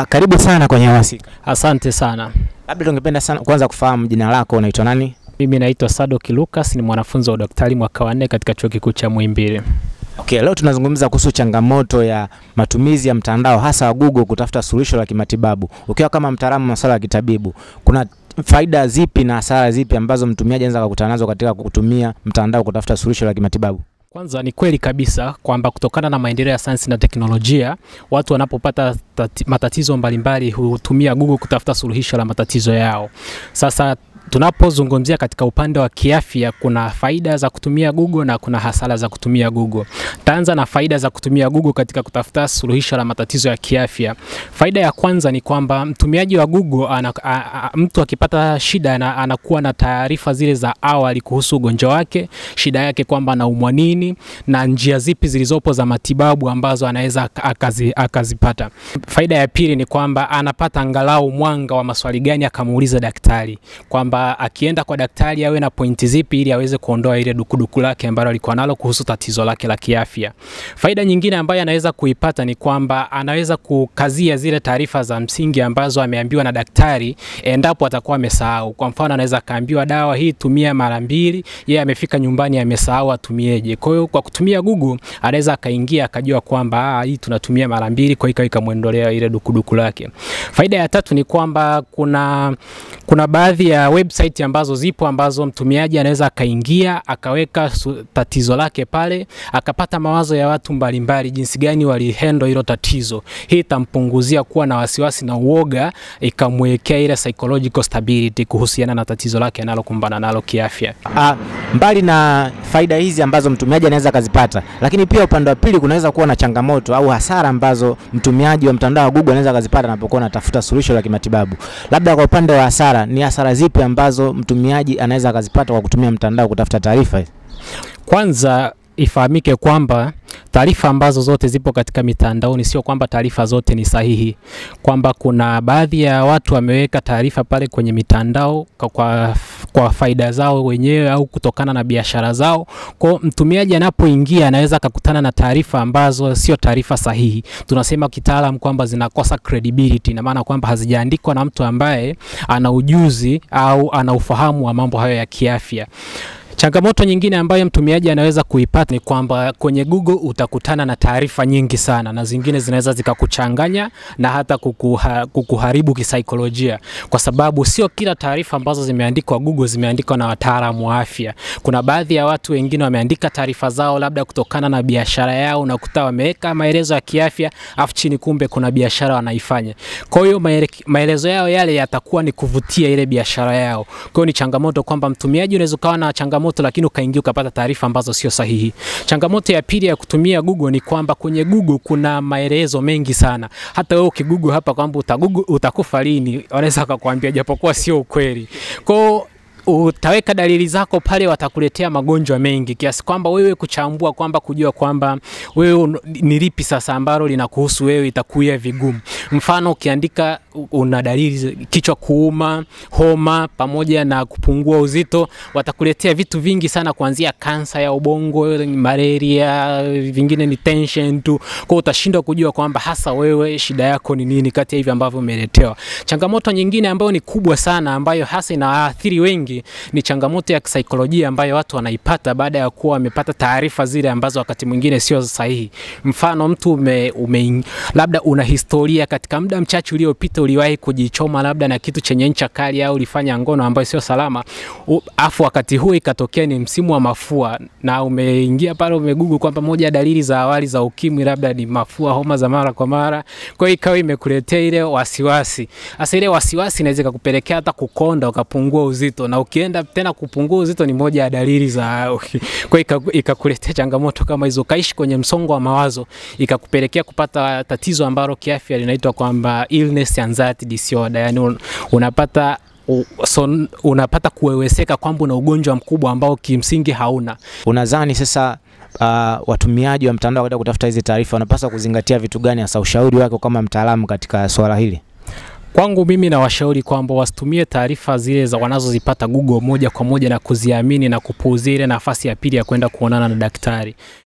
karibu sana kwenye Hamasika. Asante sana. Labda tungependa sana kwanza kufahamu jina lako, unaitwa nani? Mimi naitwa Sadoki Lucas, ni mwanafunzi wa udaktari mwaka wa nne katika chuo kikuu cha Muhimbili. Okay, leo tunazungumza kuhusu changamoto ya matumizi ya mtandao hasa wa Google kutafuta suluhisho la kimatibabu. Ukiwa kama mtaalamu wa masuala ya kitabibu, kuna faida zipi na hasara zipi ambazo mtumiaji anaweza kukutana nazo katika kutumia mtandao kutafuta suluhisho la kimatibabu? Kwanza ni kweli kabisa kwamba kutokana na maendeleo ya sayansi na teknolojia, watu wanapopata tati, matatizo mbalimbali hutumia Google kutafuta suluhisho la matatizo yao. Sasa tunapozungumzia katika upande wa kiafya, kuna faida za kutumia Google na kuna hasara za kutumia Google. Taanza na faida za kutumia Google katika kutafuta suluhisho la matatizo ya kiafya. Faida ya kwanza ni kwamba mtumiaji wa Google ana, a, a, mtu akipata shida ana, anakuwa na taarifa zile za awali kuhusu ugonjwa wake, shida yake kwamba anaumwa nini na njia zipi zilizopo za matibabu ambazo anaweza akazi, akazipata. Faida ya pili ni kwamba anapata angalau mwanga wa maswali gani akamuuliza daktari kwamba akienda kwa daktari awe na pointi zipi ili aweze kuondoa ile dukuduku lake ambalo alikuwa nalo kuhusu tatizo lake la kiafya. Faida nyingine ambayo anaweza kuipata ni kwamba anaweza kukazia zile taarifa za msingi ambazo ameambiwa na daktari endapo atakuwa amesahau. Kwa mfano, anaweza akaambiwa dawa hii tumia mara mbili, yeye amefika nyumbani amesahau atumieje. Kwa hiyo kwa kutumia Google anaweza akaingia akajua kwamba hii tunatumia mara mbili, kwa hiyo ikamwondolea ile dukuduku lake. Faida ya tatu ni kwamba kuna kuna baadhi ya website ambazo zipo ambazo mtumiaji anaweza akaingia akaweka tatizo lake pale akapata mawazo ya watu mbalimbali jinsi gani walihendo hilo tatizo. Hii itampunguzia kuwa na wasiwasi na uoga, ikamwekea ile psychological stability kuhusiana na tatizo lake analokumbana nalo kiafya. Ah, mbali na faida hizi ambazo mtumiaji anaweza akazipata, lakini pia upande wa pili kunaweza kuwa na changamoto au hasara ambazo mtumiaji wa mtandao wa Google anaweza akazipata anapokuwa anatafuta suluhisho la kimatibabu. Labda kwa upande wa hasara, ni hasara zipi ambazo mtumiaji anaweza akazipata kwa kutumia mtandao kutafuta taarifa? Kwanza ifahamike kwamba taarifa ambazo zote zipo katika mitandaoni sio kwamba taarifa zote ni sahihi, kwamba kuna baadhi ya watu wameweka taarifa pale kwenye mitandao kwa, kwa, kwa faida zao wenyewe au kutokana na biashara zao. Kwa mtumiaji anapoingia anaweza akakutana na taarifa ambazo sio taarifa sahihi. Tunasema kitaalam kwamba zinakosa credibility, na maana kwamba hazijaandikwa na mtu ambaye ana ujuzi au ana ufahamu wa mambo hayo ya kiafya. Changamoto nyingine ambayo mtumiaji anaweza kuipata ni kwamba kwenye Google utakutana na taarifa nyingi sana na zingine zinaweza zikakuchanganya na hata kukuha, kukuharibu kisaikolojia, kwa sababu sio kila taarifa ambazo zimeandikwa Google zimeandikwa na wataalamu wa afya. Kuna baadhi ya watu wengine wameandika taarifa zao labda kutokana na biashara yao, unakuta wameweka maelezo ya kiafya afu chini kumbe kuna biashara wanaifanya. Kwa hiyo maelezo yao yale yatakuwa ni kuvutia ile biashara yao. Kwa hiyo ni changamoto kwamba mtumiaji unaweza ukawa na changamoto lakini ukaingia ukapata taarifa ambazo sio sahihi. Changamoto ya pili ya kutumia Google ni kwamba kwenye Google kuna maelezo mengi sana. Hata wewe ukigoogle hapa kwamba utagugu utakufa lini, wanaweza wakakwambia japokuwa sio ukweli. Kwa utaweka dalili zako pale, watakuletea magonjwa mengi kiasi kwamba wewe kuchambua kwamba kujua kwamba wewe ni lipi sasa ambalo linakuhusu wewe itakuwa vigumu. Mfano, ukiandika una dalili kichwa kuuma, homa pamoja na kupungua uzito, watakuletea vitu vingi sana, kuanzia kansa ya ubongo, malaria, vingine ni tension tu. Kwa utashindwa kujua kwamba hasa wewe shida yako ni nini kati ya hivi ambavyo umeletewa. Changamoto nyingine ambayo ni kubwa sana, ambayo hasa inaathiri wengi ni changamoto ya kisaikolojia ambayo watu wanaipata baada ya kuwa wamepata taarifa zile ambazo wakati mwingine sio sahihi. Mfano, mtu ume, ume, labda una historia katika muda mchache uliopita uliwahi kujichoma labda na kitu chenye ncha kali au ulifanya ngono ambayo sio salama, afu wakati huo ikatokea ni msimu wa mafua na umeingia pale umegugu kwamba moja ya dalili za awali za ukimwi labda ni mafua, homa za mara kwa mara, kwa hiyo ikawa imekuletea ile wasiwasi. Sasa ile wasiwasi inaweza kukupelekea hata kukonda ukapungua uzito na ukienda tena kupungua uzito ni moja ya dalili za kwa hiyo ikakuletea changamoto kama hizo, ukaishi kwenye msongo wa mawazo, ikakupelekea kupata tatizo ambalo kiafya linaitwa kwamba illness anxiety disorder, yani unapata so, unapata kuweweseka kwamba una ugonjwa mkubwa ambao kimsingi hauna. Unadhani sasa uh, watumiaji wa mtandao katika kutafuta hizi taarifa wanapaswa kuzingatia vitu gani, hasa ushauri wako kama mtaalamu katika swala hili? Kwangu mimi nawashauri kwamba wasitumie taarifa zile za wanazozipata Google moja kwa moja na kuziamini na kupuuzia ile nafasi ya pili ya kwenda kuonana na daktari.